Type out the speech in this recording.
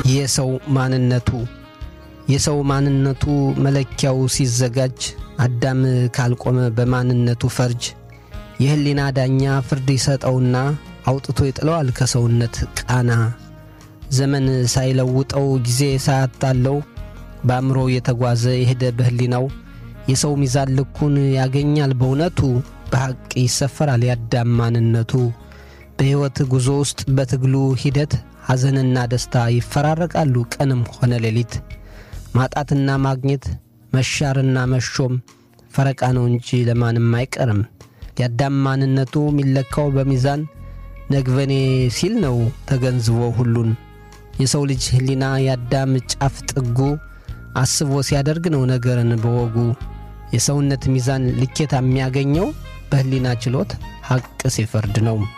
የሰው ማንነቱ የሰው ማንነቱ መለኪያው ሲዘጋጅ አዳም ካልቆመ በማንነቱ ፈርጅ የሕሊና ዳኛ ፍርድ ይሰጠውና አውጥቶ ይጥለዋል ከሰውነት ቃና። ዘመን ሳይለውጠው ጊዜ ሳያታለው በአእምሮ የተጓዘ የሄደ በሕሊናው የሰው ሚዛን ልኩን ያገኛል በእውነቱ በሐቅ ይሰፈራል የአዳም ማንነቱ። በሕይወት ጉዞ ውስጥ በትግሉ ሂደት ሐዘንና ደስታ ይፈራረቃሉ ቀንም ሆነ ሌሊት። ማጣትና ማግኘት መሻርና መሾም ፈረቃ ነው እንጂ ለማንም አይቀርም። የአዳም ማንነቱ የሚለካው በሚዛን ነግበኔ ሲል ነው ተገንዝቦ ሁሉን። የሰው ልጅ ሕሊና የአዳም ጫፍ ጥጉ አስቦ ሲያደርግ ነው ነገርን በወጉ። የሰውነት ሚዛን ልኬታ የሚያገኘው በሕሊና ችሎት ሐቅ ሲፈርድ ነው።